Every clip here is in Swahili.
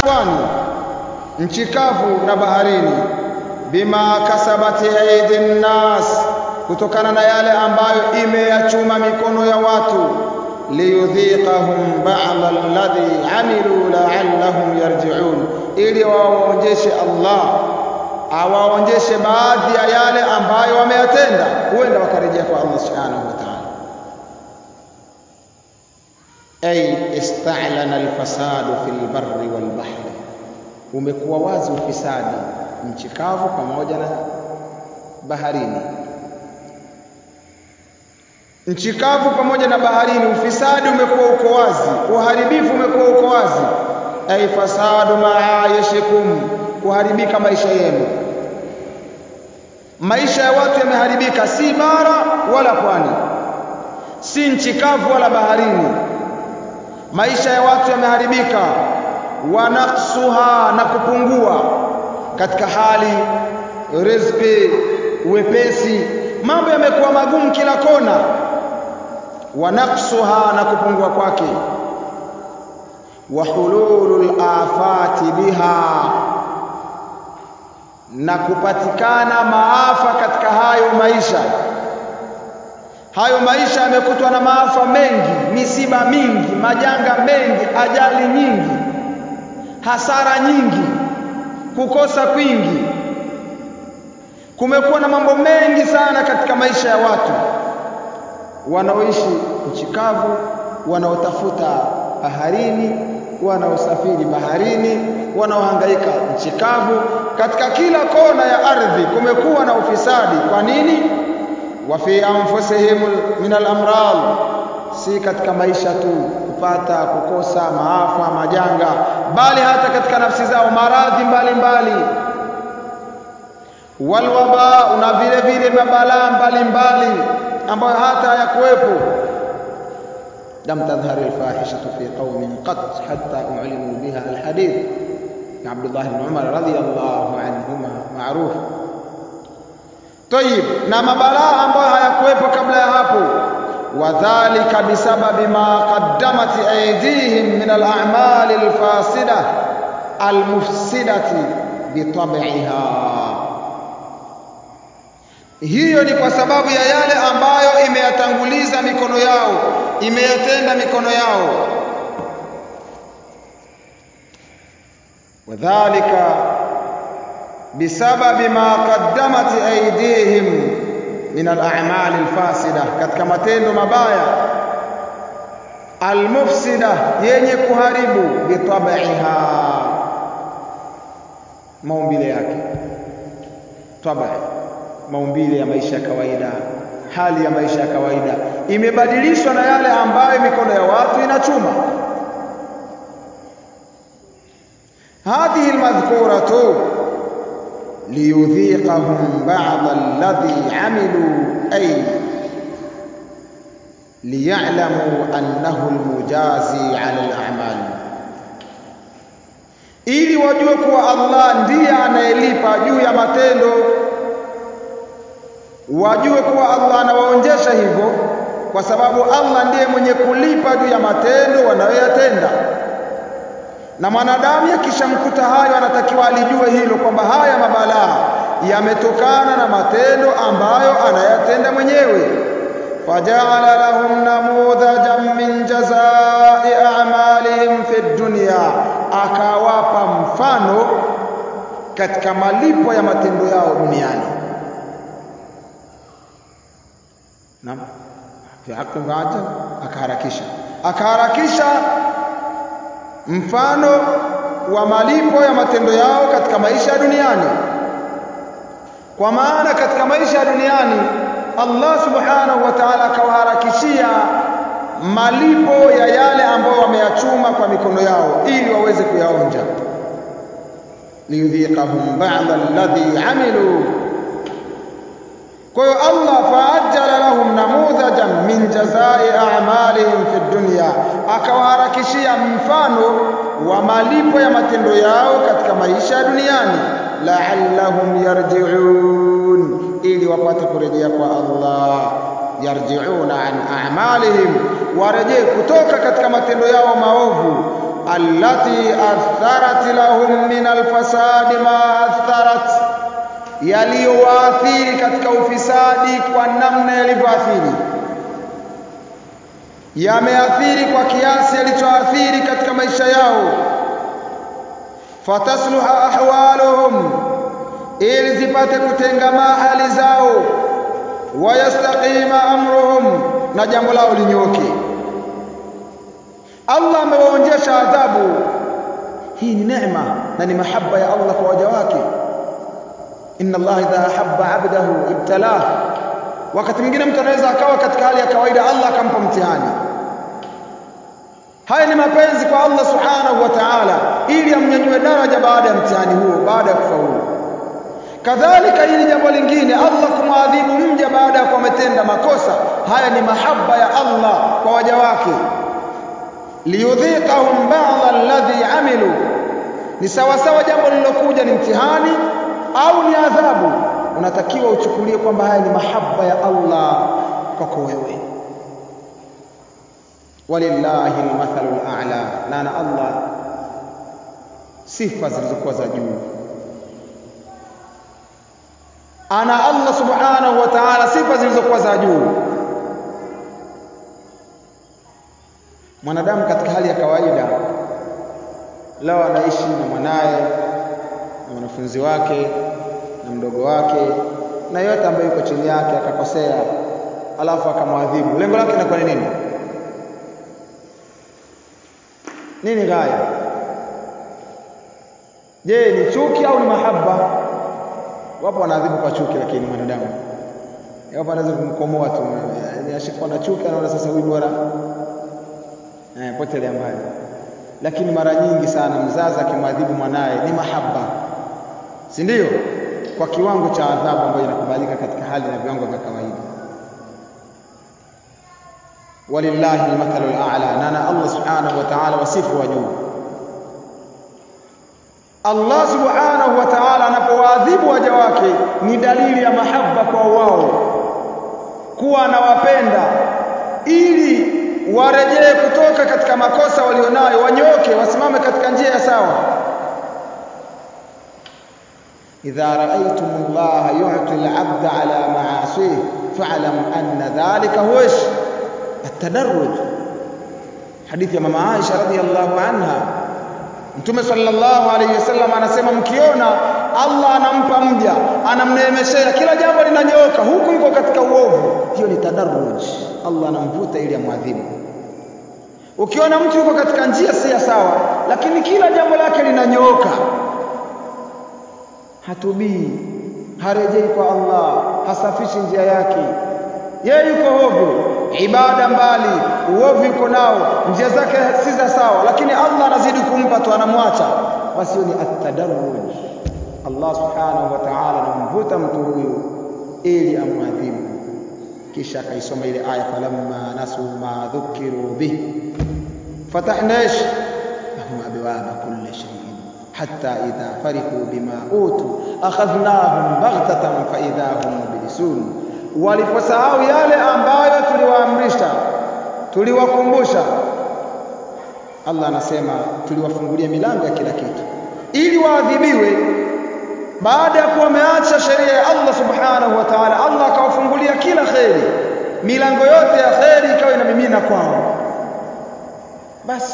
pwani nchi kavu na baharini bima kasabati aidi nnas kutokana na yale ambayo imeyachuma mikono ya watu liyudhiqahum ba'd alladhi amilu la'allahum yarji'un ili wawaonjeshe Allah awaonjeshe baadhi ya yale ambayo wameyatenda huenda wakarejea kwa Allah subhanahu wa ta'ala ay ista'lana alfasadu fil barri wal bahri umekuwa wazi ufisadi nchi kavu pamoja na baharini nchi kavu pamoja na baharini ufisadi umekuwa uko wazi uharibifu umekuwa uko wazi ay fasadu maayishikum kuharibika maisha yenu maisha ya watu yameharibika si bara wala pwani si nchi kavu wala baharini maisha ya watu yameharibika wanaksuha na kupungua katika hali riziki wepesi mambo yamekuwa magumu kila kona wanaksuha na kupungua kwake wa hululul afati biha na kupatikana maafa katika hayo maisha hayo maisha yamekutwa na maafa mengi misiba mingi majanga mengi ajali nyingi hasara nyingi kukosa kwingi kumekuwa na mambo mengi sana katika maisha ya watu wanaoishi nchi kavu wanaotafuta baharini wanaosafiri baharini wanaohangaika nchi kavu katika kila kona ya ardhi kumekuwa na ufisadi kwa nini wa fi anfusihim min al-amrad si katika maisha tu kupata kukosa maafa majanga bali hata katika nafsi zao maradhi mbalimbali walwaba na vile vile mabalaa mbalimbali ambayo hata hayakuwepo لم تظهر الفاحشة في قوم قط حتى أعلنوا بها الحديث عبد الله بن عمر رضي الله عنهما معروف طيب na mabalaa ambayo hayakuwepo kabla ya hapo wadhālika bisababi ma qaddamat aydihim min al-a'mal al-fasida al-mufsidati bitab'iha hiyo ni kwa sababu ya yale ambayo imeyatanguliza mikono yao imeyatenda mikono yao wadhālika bisababi ma qaddamat aydihim min al-a'mal al-fasida katika matendo mabaya al-mufsida yenye kuharibu bitab'iha maumbile yake tabai maumbile ya maisha ya kawaida hali ya maisha ya kawaida imebadilishwa na yale ambayo mikono ya watu inachuma هذه المذكورة ليذيقهم بعض الذي عملوا أي ليعلموا أنه المجازي على الأعمال ili wajue kuwa Allah ndiye anayelipa juu ya matendo wajue kuwa Allah anawaonjesha hivyo kwa sababu Allah ndiye mwenye kulipa juu ya matendo wanayoyatenda na mwanadamu akishamkuta hayo anatakiwa alijue hilo kwamba haya mabalaa yametokana na matendo ambayo anayatenda mwenyewe faja'ala lahum namudhajan min jazaa'i a'malihim fi dunya akawapa mfano katika malipo ya matendo yao duniani naam fi haqqi ba'da akaharakisha akaharakisha mfano wa malipo ya matendo yao katika maisha ya duniani kwa maana katika maisha ya duniani Allah subhanahu wa ta'ala akawaharakishia malipo ya yale ambayo wameyachuma kwa mikono yao ili waweze kuyaonja liyudhiqahum ba'da alladhi amilu kwa hiyo Allah faajjala lahum namudhajan min jazai a'malihim fi dunya akawaharakishia mfano wa malipo ya matendo yao katika maisha ya duniani la'allahum yarji'un ili wapate kurejea kwa Allah yarji'una an a'malihim warejee kutoka katika matendo yao maovu allati atharat lahum min alfasadi ma atharat, yaliyowaathiri katika ufisadi kwa namna yalivyoathiri, yameathiri kwa kiasi yalichoathiri katika maisha yao. Fatasluha ahwaluhum, ili zipate kutengamaa hali zao. Wayastaqima amruhum, na jambo lao linyoke. Allah amewaonjesha adhabu. Hii ni neema na ni mahaba ya Allah kwa waja wake. Inna Allah idha ahabba abdahu ibtalah. Wakati mwingine mtu anaweza akawa katika hali ya kawaida, Allah akampa mtihani. Haya ni mapenzi kwa Allah subhanahu wa ta'ala, ili amnyanyue daraja baada ya mtihani huo, baada ya kufaulu. Kadhalika hili jambo lingine, Allah kumwadhibu mja baada ya kuwa ametenda makosa. Haya ni mahaba ya Allah kwa waja wake liyudhiqahum ba'dha alladhi amilu, ni sawasawa jambo lililokuja ni mtihani au ni adhabu, unatakiwa uchukulie kwamba haya ni mahaba ya Allah kwako wewe. Walillahi almathalu al'a, na na Allah sifa zilizokuwa za juu. Ana Allah subhanahu wa ta'ala sifa zilizokuwa za juu. Mwanadamu katika hali ya kawaida leo anaishi na mwanaye na mwanafunzi wake na mdogo wake na yote ambaye yuko chini yake, akakosea alafu akamwadhibu, lengo lake linakuwa ni nini? Nini ghaya? Je, ni chuki au ni mahaba? Wapo wanaadhibu kwa chuki, lakini mwanadamu wapo anaweza kumkomoa tu, ashikuwa na chuki, anaona sasa huyu bora eh, potelea mbali. Lakini mara nyingi sana mzazi akimwadhibu mwanaye ni mahaba, si ndio? Kwa kiwango cha adhabu ambayo inakubalika katika hali na viwango vya kawaida. Walillahi almathalu al'a, na na Allah subhanahu wa ta'ala wasifu wa juu. Allah subhanahu wa ta'ala anapowaadhibu waja wake ni dalili ya mahaba kwa wao, kuwa anawapenda ili warejee kutoka katika makosa walionayo, wanyoke, wasimame katika njia ya sawa. idha raaitum Allah yu'ti al-'abda ala ma'asih fa'lam anna dhalika huwa at-tadarruj. Hadithi ya mama Aisha radhiyallahu anha, Mtume sallallahu alayhi wasallam anasema, mkiona Allah anampa mja, anamneemeshea, kila jambo linanyooka, huku yuko katika uovu, hiyo ni tadarruj. Allah anamvuta ili amwadhibu. Ukiona mtu yuko katika njia si ya sawa, lakini kila jambo lake linanyooka, hatubii, harejei kwa Allah, hasafishi njia yake, yeye yuko hovyo, ibada mbali, uovu yuko nao, njia zake si za sawa, lakini Allah anazidi kumpa tu, anamwacha, basi hiyo ni at-tadarruj. Allah subhanahu wa ta'ala anamvuta mtu huyu ili amwadhibu kisha akaisoma ile aya falamma nasu ma dhukiru bih fatahna ish lahum abwaba kulli shay'in hatta idha farihu bima utu akhadhnahum baghtatan fa idha hum mublisun, waliposahau yale ambayo tuliwaamrisha tuliwakumbusha. Allah anasema tuliwafungulia milango ya kila kitu ili waadhibiwe baada ya kuwa wameacha sheria ya Allah subhanahu wa ta'ala, Allah akawafungulia kila kheri, milango yote ya kheri ikawa inamimina kwao. Basi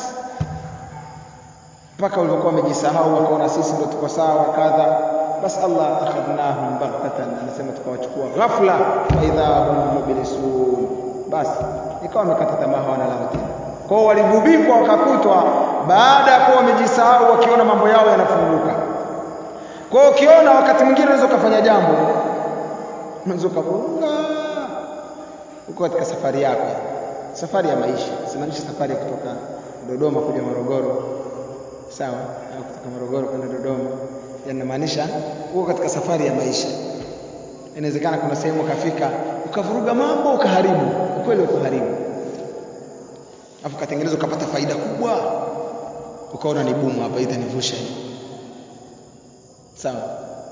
mpaka walivyokuwa wamejisahau, wakaona sisi ndio tuko sawa kadha, basi Allah akhadnahum baghtatan, anasema tukawachukua ghafla, fa idha hum mublisun, basi ikawa wamekata tamaa, hawana lao tena. Kwao waligubikwa, wakakutwa baada ya kuwa wamejisahau, wakiona mambo yao yanafunguka. Kwa hiyo ukiona wakati mwingine unaweza ukafanya jambo, unaweza ukafunga uko katika safari yako, safari ya maisha, simaanisha safari ya kutoka Dodoma kuja Morogoro, sawa, au kutoka Morogoro kwenda Dodoma, yanamaanisha uko katika safari ya maisha. Inawezekana kuna sehemu ukafika ukavuruga mambo ukaharibu, ukweli ukaharibu, afu katengeneza ukapata faida kubwa, ukaona ni bumu hapa, itanivusha hii sawa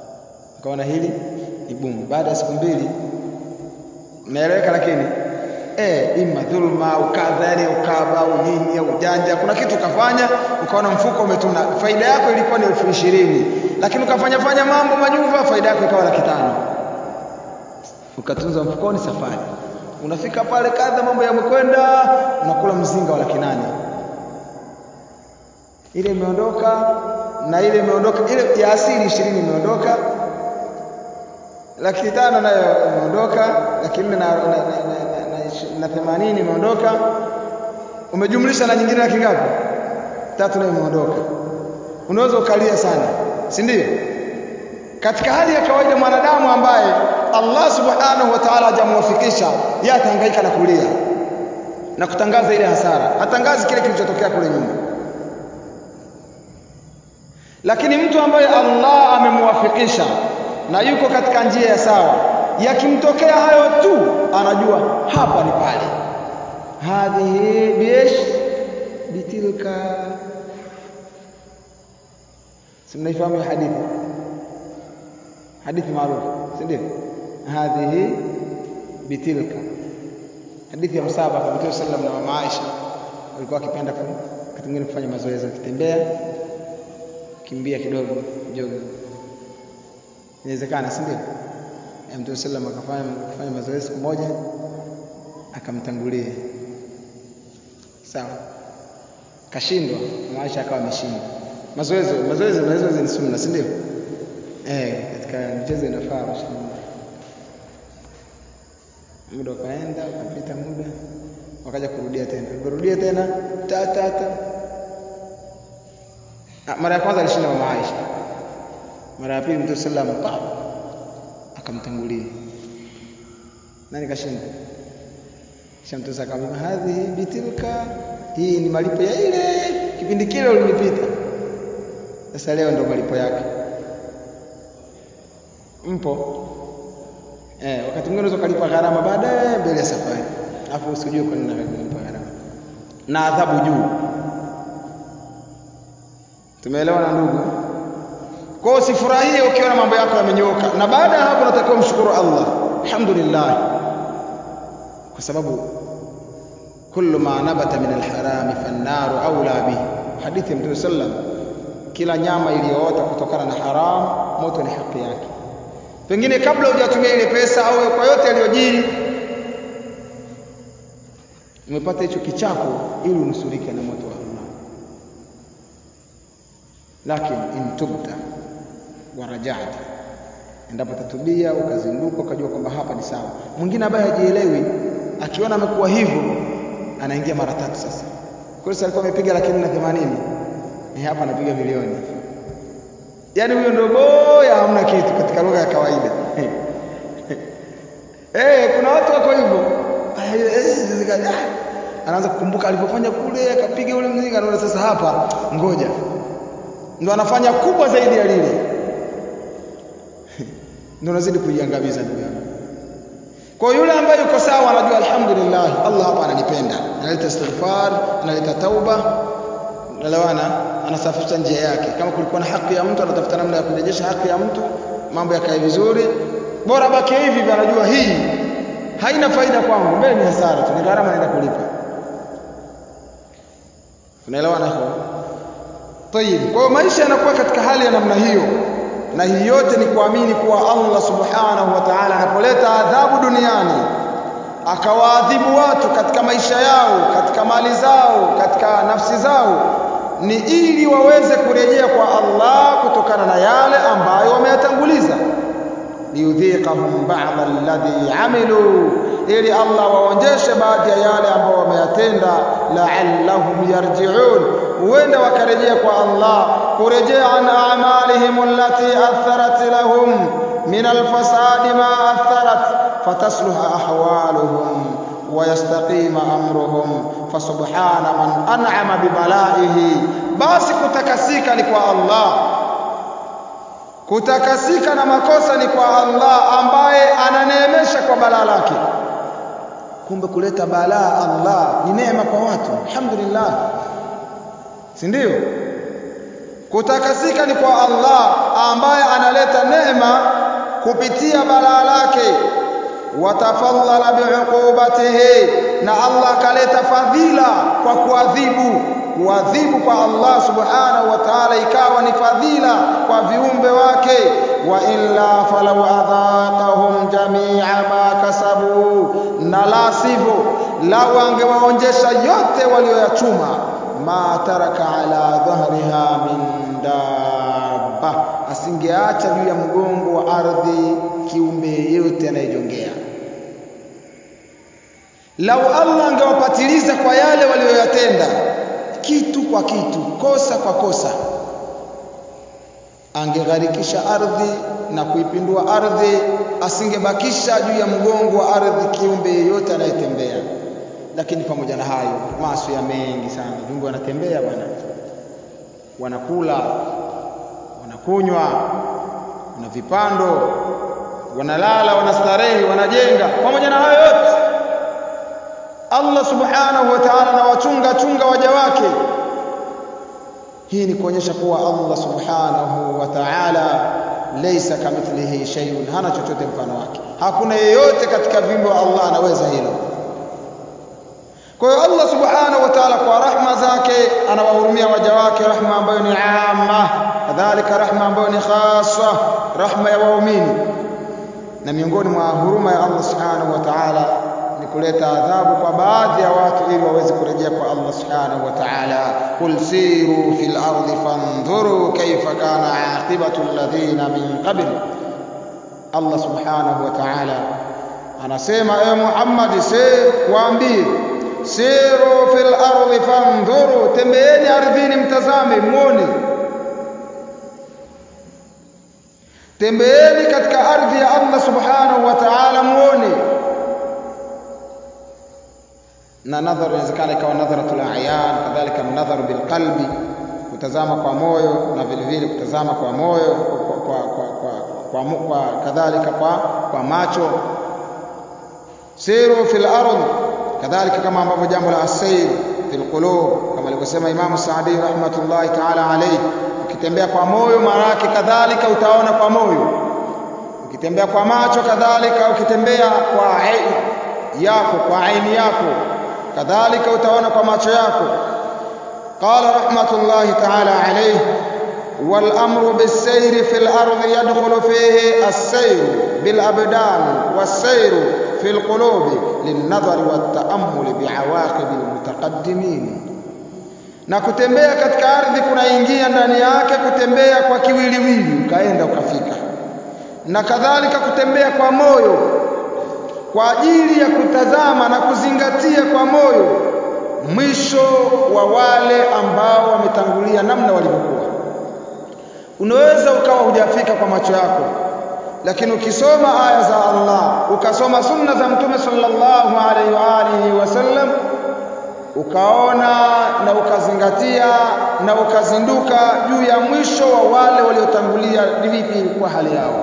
ukaona hili ni gumu. Baada ya siku mbili, naeleweka, lakini eh, ima dhulma ukadha, yani ukaba au nini au ujanja, kuna kitu ukafanya ukaona mfuko umetuna, faida yako ilikuwa ni elfu ishirini lakini ukafanya fanya mambo manyuva, faida yako ikawa laki tano ukatunza mfukoni, safari unafika pale kadha, mambo yamekwenda, unakula mzinga wa laki nane ile imeondoka na ile imeondoka, ile ya asili ishirini imeondoka, laki tano nayo imeondoka, laki nne na, na, na, na, na, na themanini imeondoka, umejumlisha na nyingine laki ngapi? Tatu nayo imeondoka. Unaweza ukalia sana, si ndio? Katika hali ya kawaida mwanadamu ambaye Allah subhanahu wa ta'ala hajamuwafikisha, yeye atahangaika na kulia na kutangaza ile hasara, hatangazi kile kilichotokea kule nyuma lakini mtu ambaye Allah amemwafikisha na yuko katika njia ya sawa, yakimtokea hayo tu anajua hapa ni pale. hadhihi biesh bitilka, si mnaifahamu ya hadithi, hadithi maarufu, si ndio? hadhihi bitilka, hadithi ya msaba kwa Mtume sallam na mama Aisha walikuwa wakipenda wakati mwingine kufanya mazoezi, wakitembea kimbia kidogo joga, inawezekana, si ndio? Mtume sallam akafanya akafanya mazoezi siku moja, akamtangulia sawa, kashindwa, Maisha akawa ameshindwa. Mazoezi mazoezi mazoezi ni sunna, si ndio? Eh, katika michezo inafaa mashindano. Muda ukaenda ukapita muda, wakaja kurudia tena, kurudia tena ta ta ta mara ya kwanza alishinda mama Aisha, mara ya pili Mtume sallam pa akamtangulia. Nani kashinda? Kisha Mtume akamwambia hadhihi bitilka, hii ni malipo ya ile kipindi kile ulinipita, sasa leo ndo malipo yake. Mpo eh? Wakati mwingine unaweza ukalipa gharama baadaye mbele ya safari, alafu usijue kwa nini unalipa gharama na adhabu juu Tumeelewana ndugu? Kwa hiyo usifurahie ukiona mambo yako yamenyooka, na baada ya hapo unatakiwa mshukuru Allah, alhamdulillah, kwa sababu kullu ma nabata min alharami fannaru aula bihi, hadithi ya Mtume sallam, kila nyama iliyoota kutokana na haram moto ni haki yake. Pengine kabla hujatumia ile pesa au kwa yote yaliyojiri, umepata hicho kichapo ili unusurike na moto wa Allah lakini in tubta wa rajata, endapo tatubia ukazinduka ukajua kwamba hapa ni sawa. Mwingine ambaye hajielewi akiona amekuwa hivyo anaingia mara tatu. Sasa kweli alikuwa amepiga laki nne na themanini eh, hapa anapiga milioni. Yaani huyo ndio boya, hamna kitu katika lugha ya kawaida eh, kuna watu wako hivyo anaanza kukumbuka alivyofanya kule, akapiga ule mzinga, anaona sasa hapa, ngoja ndo anafanya kubwa zaidi ya lile, ndo anazidi kuiangamiza ndugu yangu. Kwa yule ambaye yuko sawa, anajua alhamdulillah, Allah hapa ananipenda, analeta istighfar, analeta tauba, nalewana, anasafisha njia yake. Kama kulikuwa na haki ya mtu, anatafuta namna ya kurejesha haki ya mtu, mambo yakae vizuri. Bora baki hivi, anajua hii haina faida kwangu, mbele ni hasara tu, ni gharama naenda kulipa. Unaelewana hapo? Tayib. Kwa hiyo maisha yanakuwa katika hali ya namna hiyo, na hii yote ni kuamini kuwa Allah subhanahu wa ta'ala anapoleta adhabu duniani akawaadhibu watu katika maisha yao, katika mali zao, katika nafsi zao, ni ili waweze kurejea kwa Allah kutokana na yale ambayo wameyatanguliza, liyudhiqahum ba'dha alladhi amilu, ili Allah waonjeshe baadhi ya yale ambayo wameyatenda, la'allahum yarji'un huenda wakarejea kwa Allah kurejea an a'malihim allati atharat lahum min alfasadi ma atharat fatasluha ahwaluhum wa yastaqima amruhum fasubhana man an'ama bibalaihi, basi kutakasika ni kwa Allah, kutakasika na makosa ni kwa Allah ambaye ananeemesha kwa balaa lake. Kumbe kuleta balaa Allah ni neema kwa watu, alhamdulillah si ndio? Kutakasika ni kwa Allah ambaye analeta neema kupitia balaa lake. watafadhala biuqubatihi na Allah akaleta fadhila kwa kuadhibu kuadhibu kwa Allah subhanahu wa ta'ala ikawa ni fadhila kwa viumbe wake wa illa falau adhaqahum jami'a ma kasabu na la sivyo lau angewaonjesha yote walioyachuma ma taraka ala dhahriha min dabba asingeacha juu ya mgongo wa ardhi kiumbe yeyote anayejongea lau Allah angewapatiliza kwa yale walioyatenda kitu kwa kitu kosa kwa kosa angegharikisha ardhi na kuipindua ardhi asingebakisha juu ya mgongo wa ardhi kiumbe yeyote anayetembea lakini pamoja na hayo maasi ya mengi sana viumbe wanatembea bwana wanakula wanakunywa wana vipando wanalala wanastarehe wanajenga pamoja na hayo yote Allah subhanahu wa ta'ala anawachunga chunga waja wake hii ni kuonyesha kuwa Allah subhanahu wa ta'ala laysa kamithlihi shay'un hana chochote mfano wake hakuna yeyote katika viumbe wa Allah anaweza hilo kwa hiyo Allah subhanahu wa ta'ala kwa rahma zake anawahurumia waja wake rahma ambayo ni amma kadhalika rahma ambayo ni khassa rahma ya waumini na miongoni mwa huruma ya Allah subhanahu wa ta'ala ni kuleta adhabu kwa baadhi ya watu ili waweze kurejea kwa Allah subhanahu wa ta'ala qul siru fil ardi fanzuru kayfa kana aqibatu alladhina min qabl Allah subhanahu wa ta'ala anasema ewe Muhammad se waambie siru fil ardi fanzuru tembeeni ardhini mtazame muone tembeeni katika ardhi ya Allah subhanahu wa ta'ala muone na nadhar inawezekana ikawa nadharatul ayan kadhalika nadhar bil qalbi kutazama kwa moyo na vile vile kutazama kwa moyo kwa, kwa, kwa, kwa, kwa, kwa, kwa kadhalika kwa, kwa macho siru fil ardh kadhalika kama ambavyo jambo la asair fil qulub kama alivyosema Imam Saadi rahmatullahi ta'ala alayhi ukitembea kwa moyo maana yake kadhalika utaona kwa moyo ukitembea kwa macho kadhalika ukitembea kwa yako kwa aini yako kadhalika utaona kwa macho yako qala rahmatullahi ta'ala alayhi wal amru bis sayri fil ardi yadkhulu fihi as-sayr bil abdan was-sayr fil qulubi lin nadhari wat ta'ammul bi'awaqib al mutaqaddimin na kutembea katika ardhi kunaingia ndani yake kutembea kwa kiwiliwili ukaenda ukafika na kadhalika kutembea kwa moyo kwa ajili ya kutazama na kuzingatia kwa moyo mwisho wa wale ambao wametangulia namna walivyokuwa unaweza ukawa hujafika kwa macho yako lakini ukisoma aya za Allah ukasoma sunna za mtume sallallahu alaihi wa alihi wasallam ukaona na ukazingatia na ukazinduka juu ya mwisho wa wale waliotangulia ni vipi ilikuwa hali yao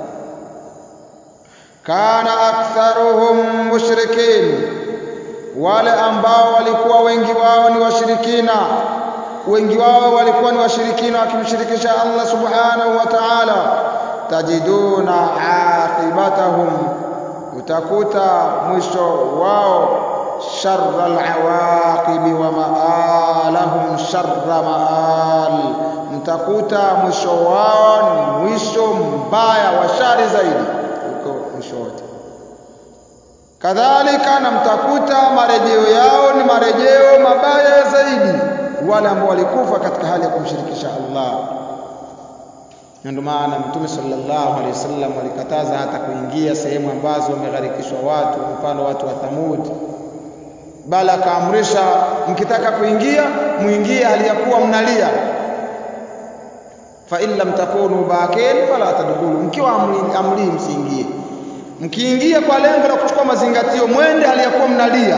kana aktharuhum mushrikin wale ambao walikuwa wengi wao ni washirikina wengi wao walikuwa ni washirikina wakimshirikisha Allah subhanahu wa ta'ala tajiduna aqibatahum utakuta mwisho wao sharra alawaqibi wa maalahum sharra maal mtakuta mwisho wao ni mwisho mbaya wa shari zaidi kuliko mwisho wote kadhalika na mtakuta marejeo yao ni marejeo mabaya zaidi wale ambao walikufa katika hali ya kumshirikisha Allah na ndio maana mtume sallallahu alaihi wasallam alikataza hata kuingia sehemu ambazo wamegharikishwa watu mfano watu wa Thamud bali akaamrisha mkitaka kuingia muingie hali ya kuwa mnalia fa in lam takunu bakin fala tadkhulu mkiwa amli, amli msiingie mkiingia kwa lengo la kuchukua mazingatio mwende hali ya kuwa mnalia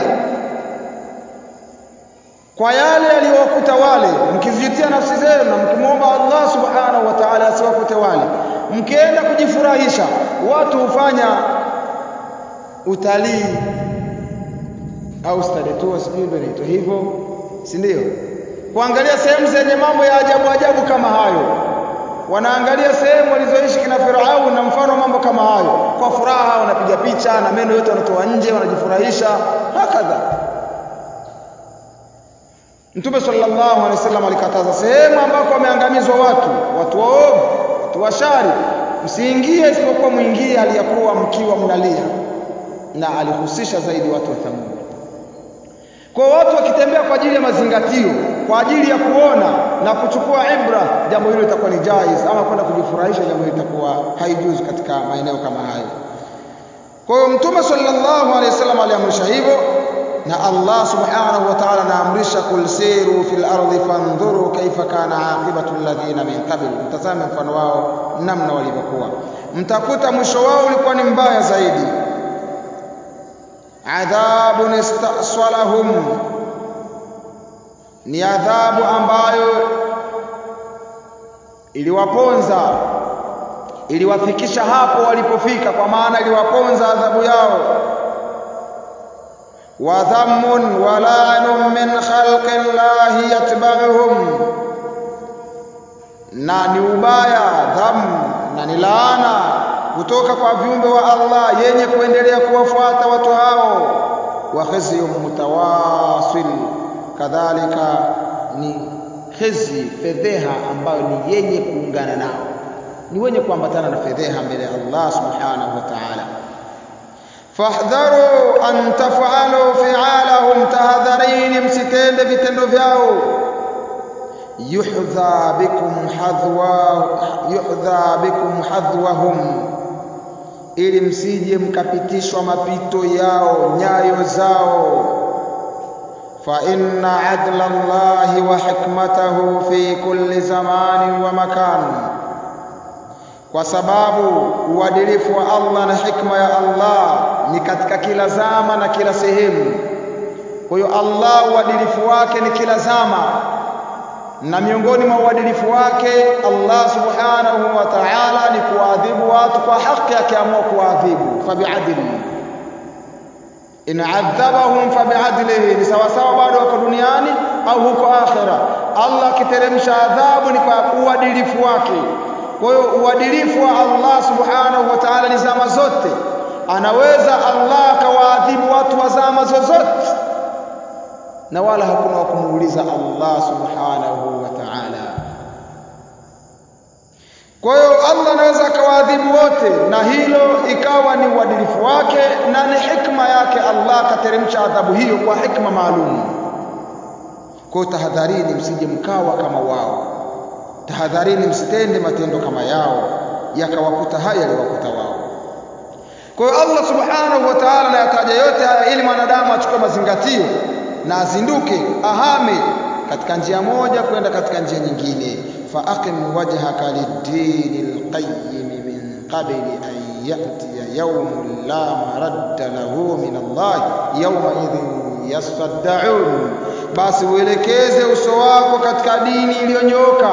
kwa yale yaliyowakuta wale mkizijutia nafsi zenu na mkimwomba Allah subhanahu wa ta'ala asiwakute wale mkienda kujifurahisha watu hufanya utalii au study tour sijui ndio inaitwa hivyo si ndio kuangalia sehemu zenye mambo ya ajabu ajabu kama hayo wanaangalia sehemu walizoishi kina Firaun na mfano mambo kama hayo, kwa furaha wanapiga picha na meno yote wanatoa nje, wanajifurahisha hakadha. Mtume sallallahu alaihi wasallam alikataza sehemu ambako wameangamizwa watu, watu waovu, watu washari, msiingie isipokuwa mwingie hali ya kuwa mkiwa mnalia, na alihusisha zaidi watu wa Thamud. Kwa watu wakitembea kwa ajili ya mazingatio, kwa ajili ya kuona na kuchukua ibra, jambo hilo litakuwa ni jaiz, ama kwenda kujifurahisha, jambo hilo litakuwa haijuzu katika maeneo kama hayo. Kwa hiyo Mtume sallallahu alaihi wasallam aliamrisha hivyo, na Allah subhanahu wa ta'ala anaamrisha kul siru fil ardi fandhuru kaifa kana aqibatu alladhina min qabl, mtazame mfano wao namna walivyokuwa, mtakuta mwisho wao ulikuwa ni mbaya zaidi adhabun istaswalahum, ni adhabu ambayo iliwaponza iliwafikisha hapo walipofika, kwa maana iliwaponza adhabu yao. wa dhammun wa lanun min khalqi llahi yatba'uhum, na ni ubaya dham na ni laana kutoka kwa viumbe wa Allah yenye kuendelea kuwafuata watu hao, wa khizyun mutawasil, kadhalika ni khizi, fedheha ambayo ni yenye kuungana nao, ni wenye kuambatana na fedheha mbele ya Allah subhanahu wa ta'ala. Fahdharu an taf'alu fi'alahum, tahadharini msitende vitendo vyao yuhdha bikum hadwa yuhdha bikum hadwahum ili msije mkapitishwa mapito yao nyayo zao. fa inna adla Allahi wa hikmatahu fi kulli zamanin wa makan, kwa sababu uadilifu wa Allah na hikma ya Allah ni katika kila zama na kila sehemu. Kwa hiyo Allah uadilifu wake ni kila zama na miongoni mwa uadilifu wake Allah subhanahu wa ta'ala ni kuadhibu watu kwa haki, akiamua kuadhibu fabiadli, in adhabahum fabiadlihi, ni sawasawa bado wako duniani au huko akhera. Allah akiteremsha adhabu ni kwa uadilifu wake. Kwa hiyo uadilifu wa Allah subhanahu wa ta'ala ni zama zote, anaweza Allah akawaadhibu watu wa zama zozote na wala hakuna wa kumuuliza Allah subhanahu wa ta'ala. Kwa hiyo Allah anaweza akawaadhibu wote, na hilo ikawa ni uadilifu wake na ni hikma yake. Allah akateremsha adhabu hiyo kwa hikma maalum. Kwa hiyo tahadharini, msije mkawa kama wao, tahadharini, msitende matendo kama yao yakawakuta haya yaliwakuta wao. Kwa hiyo Allah subhanahu wa ta'ala anayataja yote haya ili mwanadamu achukue mazingatio na azinduke ahame katika njia moja kwenda katika njia nyingine. fa aqim wajhaka lid-dini al-qayyim min qabli an ya'tiya yawmun la maradda lahu min Allah yawma idhin yasaddaun, basi uelekeze uso wako katika dini iliyonyoka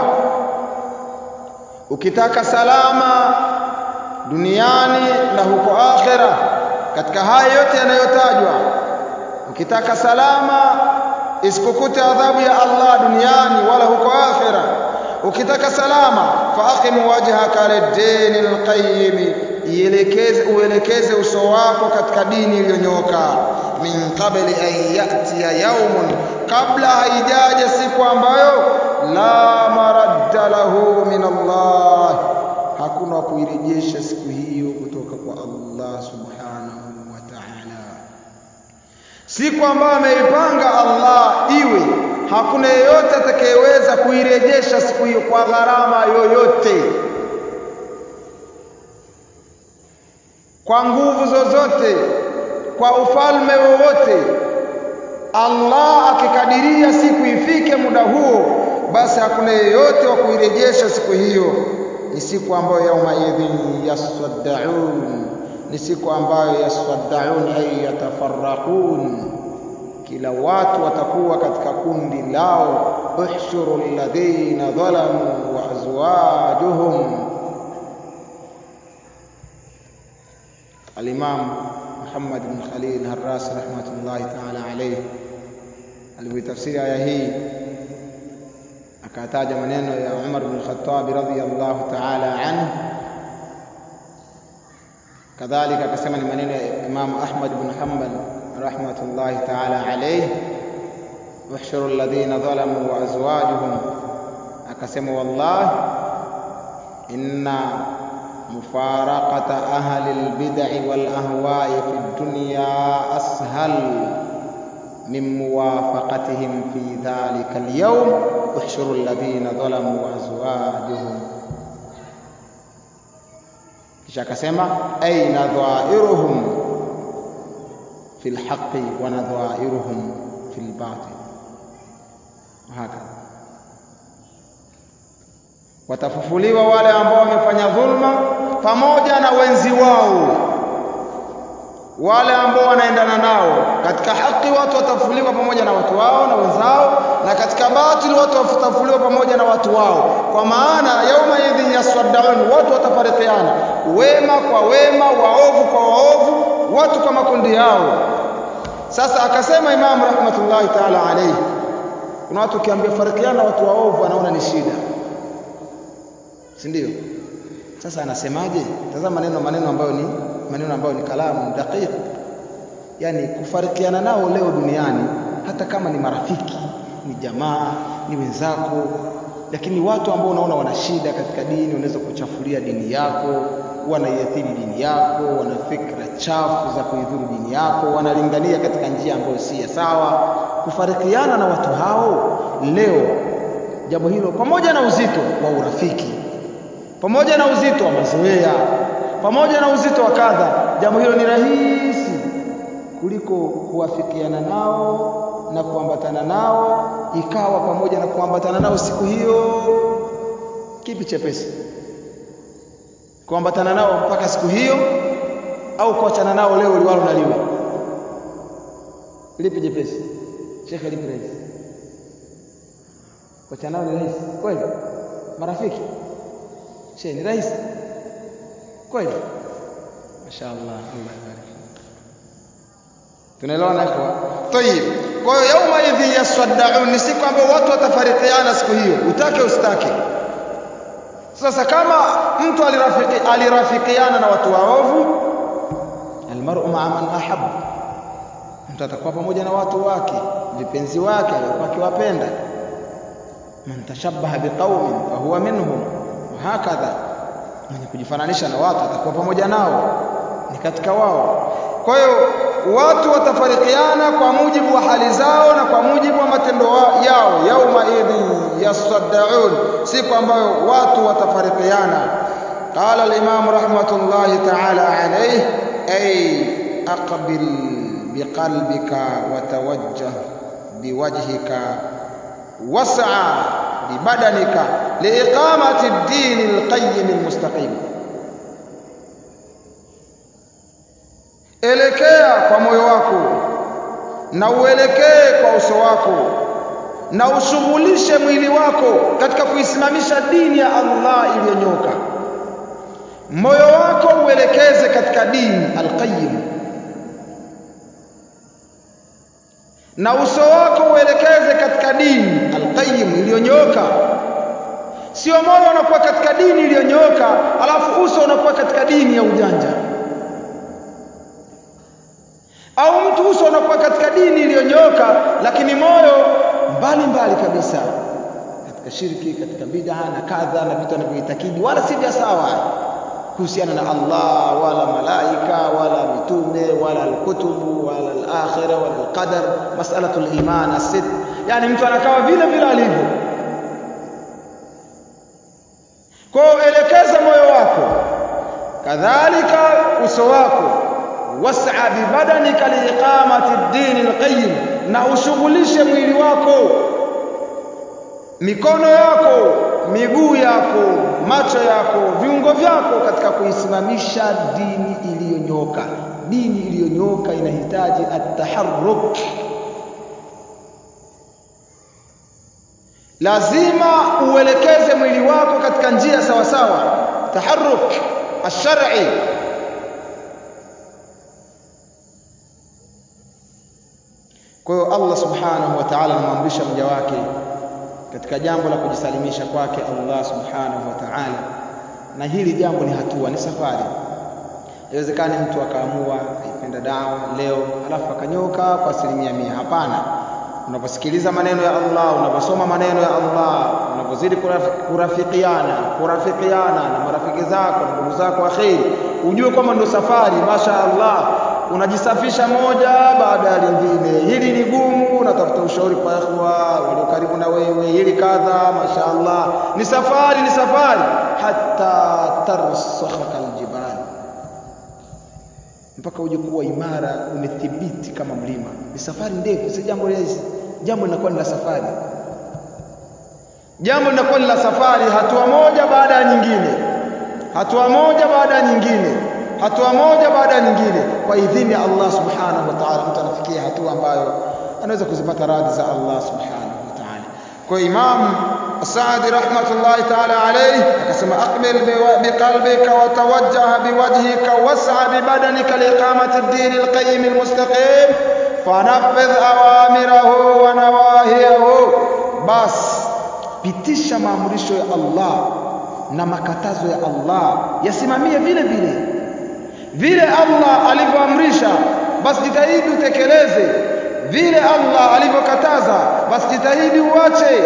ukitaka salama duniani na huko akhera, katika haya yote yanayotajwa ukitaka salama isikukute adhabu ya Allah duniani wala huko akhira. Ukitaka salama faaqim wajhaka lid-dini al-qayyim, ielekeze uelekeze uso wako katika dini iliyonyoka. Min qabli an ya'tiya yawmun, kabla haijaja siku ambayo la maradda lahu min Allah, hakuna kuirejesha siku hiyo kutoka kwa Allah subhanahu wa ta'ala siku ambayo ameipanga Allah iwe, hakuna yeyote atakayeweza kuirejesha siku hiyo kwa gharama yoyote, kwa nguvu zozote, kwa ufalme wowote. Allah akikadiria siku ifike muda huo, basi hakuna yeyote wa kuirejesha siku hiyo. Ni siku ambayo yauma idhin yasaddaun ni siku ambayo yasaddaun ay yatafarraqun, kila watu watakuwa katika kundi lao. uhshuru alladhina dhalamu wa azwajuhum. Al-Imam Muhammad bin Khalil Harras rahmatullahi ta'ala alayhi alivyotafsiri aya hii akataja maneno ya Umar bin Khattab radhiyallahu ta'ala anhu kadhalika akasema ni maneno ya Imam Ahmad bin Hanbal rahmatullahi ta'ala alayhi uhshuru alladhina zalamu wa azwajuhum akasema wallahi inna mufaraqata ahli albid'i wal ahwa'i fi dunya ashal min muwafaqatihim fi dhalika al-yawm uhshuru alladhina zalamu wa azwajuhum kisha akasema aina dhairuhum fil haqqi wa nadhairuhum fil batil hakadha watafufuliwa wale ambao wamefanya dhulma pamoja na wenzi wao wale ambao wanaendana nao katika haki watu watafufuliwa pamoja na watu wao na wenzao na katika batili watu watafufuliwa pamoja na watu wao kwa maana yauma idhin yaswaddaun watu watafarikiana wema kwa wema waovu kwa waovu watu kwa makundi yao sasa akasema imamu rahmatullahi taala alayhi kuna watu ukiambia farikiana watu waovu wanaona ni shida si ndio sasa anasemaje tazama maneno maneno ambayo ni maneno ambayo ni kalamu daqiq yani kufarikiana nao leo duniani hata kama ni marafiki ni jamaa ni wenzako lakini watu ambao unaona wana shida katika dini unaweza kuchafulia dini yako wanaiathiri dini yako wana fikra chafu za kuidhuru dini yako wanalingania katika njia ambayo si ya sawa kufarikiana na watu hao leo jambo hilo pamoja na uzito wa urafiki pamoja na uzito wa mazoea pamoja na uzito wa kadha jambo hilo ni rahisi kuliko kuwafikiana nao na kuambatana nao ikawa pamoja na kuambatana nao siku hiyo kipi chepesi kuambatana nao mpaka siku hiyo au kuachana nao leo liwalo na liwe lipi jepesi shekhe lipi rahisi kuachana nao ni rahisi kweli marafiki she ni rahisi kweli mashaallah Allah yabarik tunaelewana ikhwa tayib kwa hiyo yauma idhi yasaddaun ni siku ambayo watu watafarikiana siku hiyo utake usitake sasa kama mtu alirafiki alirafikiana na watu waovu almar'u ma'a man ahabba mtu atakuwa pamoja na watu wake vipenzi wake alikuwa akiwapenda man tashabbaha biqaumin fahuwa minhum hakadha mwenye kujifananisha na watu atakuwa pamoja nao ni katika wao kwa hiyo watu watafarikiana kwa mujibu wa hali zao na kwa mujibu wa matendo yao yauma idhin yasaddaun siku ambayo watu watafarikiana qala al-imam rahmatullahi ta'ala alayhi ay aqbil biqalbika wa tawajjah biwajhika was'a bibadanika liiqamati ad-din al-qayyim al-mustaqim elekea kwa moyo wako na uelekee kwa uso wako na ushughulishe mwili wako katika kuisimamisha dini ya Allah iliyonyoka moyo wako uelekeze katika dini al-qayyim na uso wako uelekeze katika dini al-qayyim iliyonyoka sio moyo unakuwa katika dini iliyonyoka alafu uso unakuwa katika dini ya ujanja au mtu uso unakuwa katika dini iliyonyoka lakini moyo mbali mbali kabisa katika shirki katika bid'a na kadha na vitu anavyoitakidi wala si vya sawa kuhusiana na Allah wala malaika wala mitume wala alkutubu wala alakhirah wala alqadar mas'alatu aliman asid yani mtu anakaa vile vile alivyo kwa elekeza moyo wako kadhalika uso wako was'a bibadanika liiqamati ad-din al-qayyim na ushughulishe mwili wako mikono yako miguu yako macho yako viungo vyako katika kuisimamisha dini iliyonyoka dini iliyonyoka inahitaji at-taharruk lazima uelekeze mwili wako katika njia sawa sawa taharruk ash-shar'i kwa hiyo Allah subhanahu wa ta'ala anamwamrisha mja wake katika jambo la kujisalimisha kwake Allah subhanahu wa ta'ala. Na hili jambo ni hatua, ni safari. Haiwezekani mtu akaamua aipenda dawa leo alafu akanyoka kwa asilimia mia. Hapana. Unaposikiliza maneno ya Allah, unaposoma maneno ya Allah, unapozidi kurafikiana kurafikiana na marafiki zako na ndugu zako wa kheri, ujue kwamba ndo safari. Masha Allah, unajisafisha moja baada ya lingine. Hili ni gumu, unatafuta ushauri kwa ikhwa walio karibu na wewe, hili kadha. Masha Allah, ni safari, ni safari, hata tarsakhaka aljibal, mpaka uje kuwa imara, umethibiti kama mlima. Ni safari ndefu, si jambo rahisi. Jambo linakuwa ni la safari, jambo linakuwa ni la safari, hatua moja baada ya nyingine, hatua moja baada ya nyingine hatua moja baada ya nyingine, kwa idhini ya Allah subhanahu wa ta'ala, mtu anafikia hatua ambayo anaweza kuzipata radhi za Allah subhanahu wa ta'ala. Kwa Imam Saadi rahmatullahi ta'ala alayhi akasema, aqbil biqalbika wa tawajjah biwajhika was'a bibadanika liiqamati ad-din al-qayyim al-mustaqim fanaffidh awamirahu wa nawahiyahu, bas pitisha maamrisho ya Allah na makatazo ya Allah yasimamie vile vile vile Allah alivyoamrisha, basi jitahidi utekeleze. Vile Allah alivyokataza, basi jitahidi uache.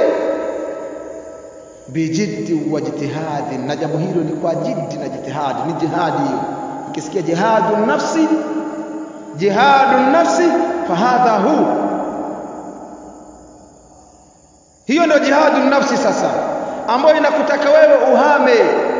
Bijiddi wa jitihadi, na jambo hilo ni kwa jiddi na jitihadi, ni jihadi hiyo. Ukisikia jihadu nafsi, jihadu nafsi, fahadha hu, hiyo ndio jihadu nafsi sasa, ambayo inakutaka wewe uhame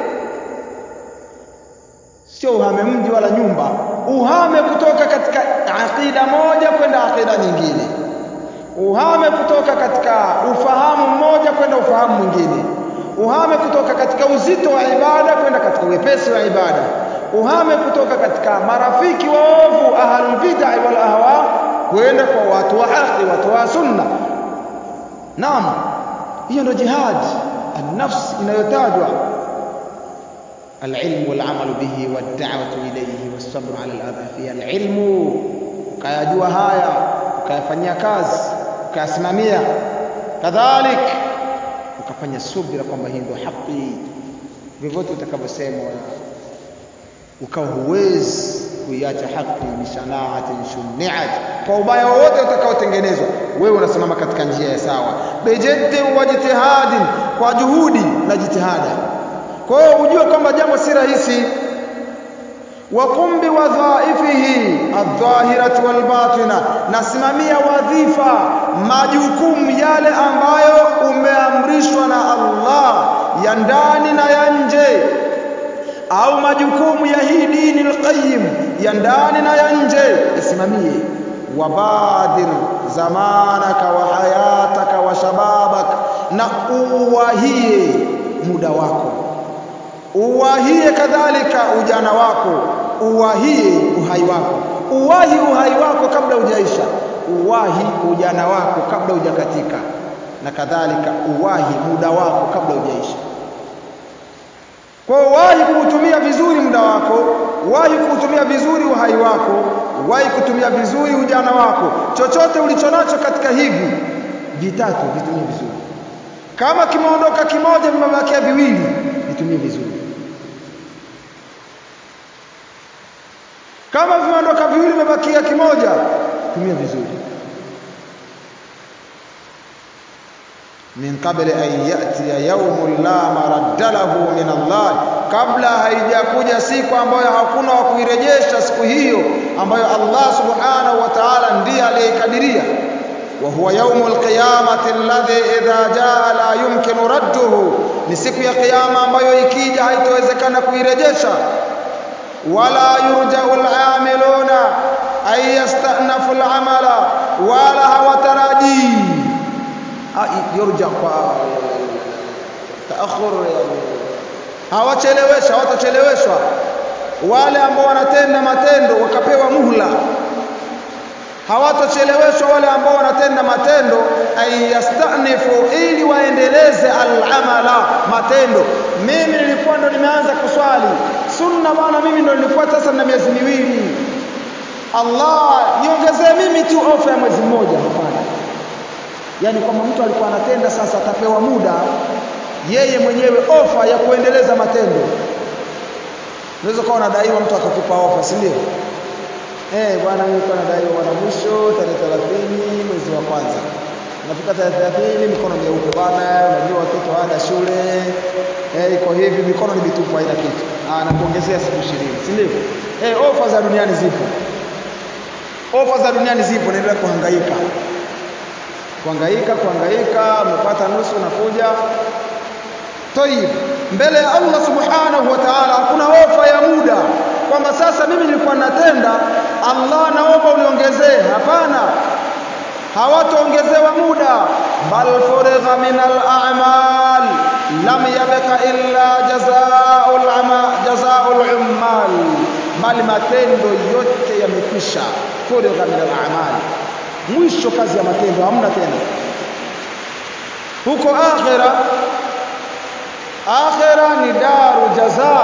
sio uhame mji wala nyumba, uhame kutoka katika aqida moja kwenda aqida nyingine, uhame kutoka katika ufahamu mmoja kwenda ufahamu mwingine, uhame kutoka katika uzito wa ibada kwenda katika wepesi wa ibada, uhame kutoka katika marafiki waovu ahlul bid'ah wal ahwa kwenda kwa watu wa haki, watu wa sunna. Naam, hiyo ndio jihad an-nafs inayotajwa alilmu walamalu bihi wadda'watu ilayhi wassabru ala aladha fiha. Alilmu, ukayajua haya ukayafanyia kazi ukayasimamia, kadhalik ukafanya subira kwamba hii ndio haki, vyovyote utakavyosemwa ukawa huwezi kuiacha haki, bishanaatin shuniat, kwa ubaya wowote utakaotengenezwa, wewe unasimama katika njia ya sawa, bijiddi wa jitihadin, kwa juhudi na jitihada kwa hiyo ujue kwamba jambo si rahisi. Waqum biwadhaifihi aldhahirati walbatina, nasimamia wadhifa, majukumu yale ambayo umeamrishwa na Allah ya ndani na ya nje, au majukumu ya hii dini alqayyim ya ndani na ya nje, yasimamie. Wabadir zamanaka wa hayataka wa shababaka, na uwahie muda wako uwahie kadhalika ujana wako, uwahie uhai wako, uwahi uhai wako kabla hujaisha, uwahi ujana wako kabla hujakatika, na kadhalika uwahi muda wako kabla hujaisha. Kwa uwahi kuutumia vizuri muda wako, uwahi kuutumia vizuri uhai wako, uwahi kutumia vizuri ujana wako. Chochote ulichonacho katika hivi vitatu vitumie vizuri. Kama kimeondoka kimoja, vimebakia viwili, vitumie vizuri. Kama vimeondoka viwili, vimebakia kimoja, tumia vizuri. min qabli an yatiya yaumun la maradda lahu min Allah, kabla haijakuja siku ambayo hakuna wa kuirejesha siku hiyo ambayo Allah subhanahu wa ta'ala ndiye aliyeikadiria. wa huwa yaumul qiyamati alladhi idha jaa la yumkinu radduhu, ni siku ya kiyama ambayo ikija haitowezekana kuirejesha. wala yurjau al-amiluna an yastanafu al-amala, wala hawatarajii yurja kwa taakhur, hawachelewesha, hawatacheleweshwa wale ambao wanatenda matendo wakapewa muhla, hawatacheleweshwa wale ambao wanatenda matendo, ay yastanifu, ili waendeleze al-amala, matendo. Mimi nilikuwa ndo nimeanza kuswali sunna bwana, mimi ndo nilifuata sasa na miezi miwili, Allah niongezee mimi tu ofa ya mwezi mmoja. Hapana, yaani kwamba mtu alikuwa anatenda sasa atapewa muda yeye mwenyewe ofa ya kuendeleza matendo unaweza kuwa unadaiwa mtu akakupa ofa si ndio eh bwana mimi nilikuwa nadaiwa bwana mwisho tarehe 30 mwezi wa kwanza unafika tarehe 30 mikono meupe bwana unajua watoto ada shule eh iko hivi mikono ni mitupu haina kitu ah nakuongezea siku 20 si ndio eh ofa za duniani zipo ofa za duniani zipo naendelea kuhangaika kuhangaika kuhangaika umepata nusu unakuja Tayib, mbele ya Allah subhanahu wa ta'ala hakuna ofa ya muda kwamba sasa mimi nilikuwa natenda, Allah naomba uniongezee. Hapana, hawataongezewa muda, bal furigha min al-a'mal lam yabqa illa jazaa'ul ama jazaa'ul ummal, bali matendo yote yamekwisha. Furigha min al-a'mal, mwisho kazi ya matendo hamna tena. Huko akhira akhira ni daru jaza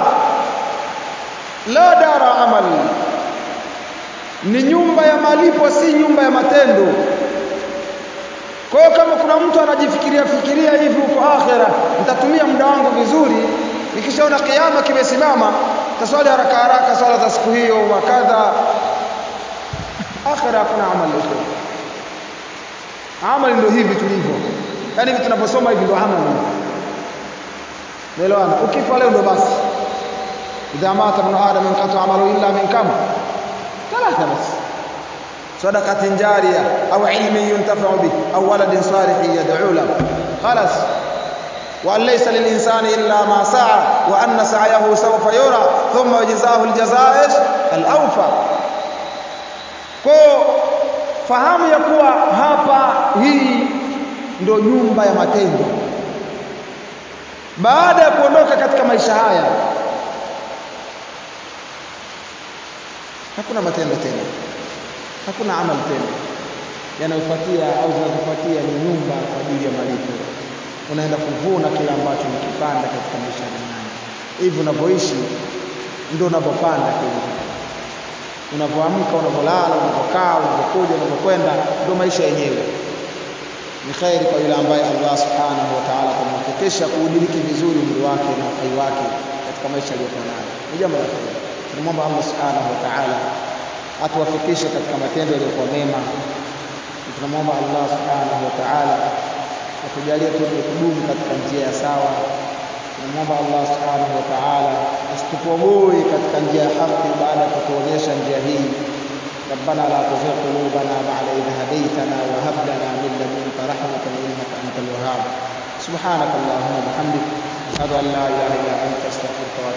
la dara amal ni nyumba ya malipo si nyumba ya matendo kwa hiyo kama kuna mtu anajifikiria fikiria hivi huko akhira nitatumia muda wangu vizuri nikishaona kiama kimesimama taswali haraka haraka swala za siku hiyo wakadha akhira hakuna amali huko amali ndio hivi tulivyo yani hivi tunaposoma hivi ndio amali Umeelewana? Ukifa leo ndo basi. Idha mata ibn adam inqata amalu illa min kam? Thalatha bas. Sadaqatin jariya au ilmin yuntafa'u bih au waladin salihin yad'u lahu. Khalas. وأن ليس للإنسان إلا ما سعى وأن سعيه سوف يرى ثم يجزاه الجزاء الأوفى kwa fahamu ya kuwa hapa hii ndo nyumba ya matendo baada ya kuondoka katika maisha haya hakuna matendo tena hakuna amali tena yanayofuatia au zinazofuatia ni nyumba kwa ajili ya malipo unaenda kuvuna kile ambacho umekipanda katika maisha duniani hivi unavyoishi ndio unavyopanda kile unavyoamka unavyolala unavyokaa unavyokuja unavyokwenda ndio maisha yenyewe ni kheri kwa yule ambaye Allah subhanahu wa ta'ala atamhakikisha kuudiriki vizuri umri wake na uhai wake katika maisha aliyokuwa nayo. Ni jambo la kheri. Tunamwomba Allah subhanahu wa ta'ala atuwafikishe katika matendo yaliyokuwa mema. Tunamwomba Allah subhanahu wa ta'ala atujalie tuwe kudumu katika njia ya sawa. Tunamwomba Allah subhanahu wa ta'ala asitupogoe katika njia ya haki baada ya kutuonyesha njia hii. ربنا لا تزغ قلوبنا بعد إذ هديتنا وهب لنا من لدنك رحمة إنك أنت الوهاب سبحانك اللهم وبحمدك أشهد أن لا إله إلا أنت أستغفرك